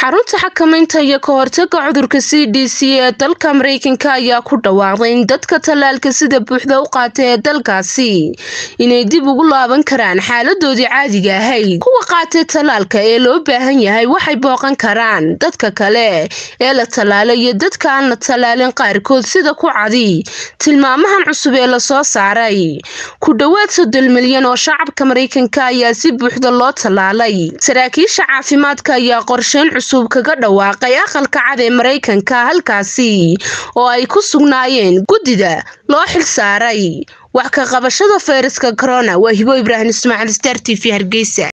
xarunta xakamaynta iyo ka hortaga cudurka c d c ee dalka mareykanka ayaa ku dhawaaqday in dadka tallaalka sida buuxda u qaata ee dalkaasi inay dib ugu laaban karaan xaaladoodii caadiga ahayd kuwa qaatay tallaalka ee loo baahan yahay waxay booqan karaan dadka kale ee la tallaalay iyo dadka aan la tallaalin qaarkood sida ku cadi tilmaamahan cusub ee lasoo saaray ku dhowaad soddon milyan oo shacabka mareykanka ayaa si buuxda loo tallaalay saraakiisha caafimaadka ayaa qorsheyn cusub kaga dhawaaqay aqalka cad ee mareykanka halkaasi oo ay ku sugnaayeen guddida loo xil saaray wax ka qabashada fayraska corona waa hibo ibraahim ismaaciil star t v hargeysa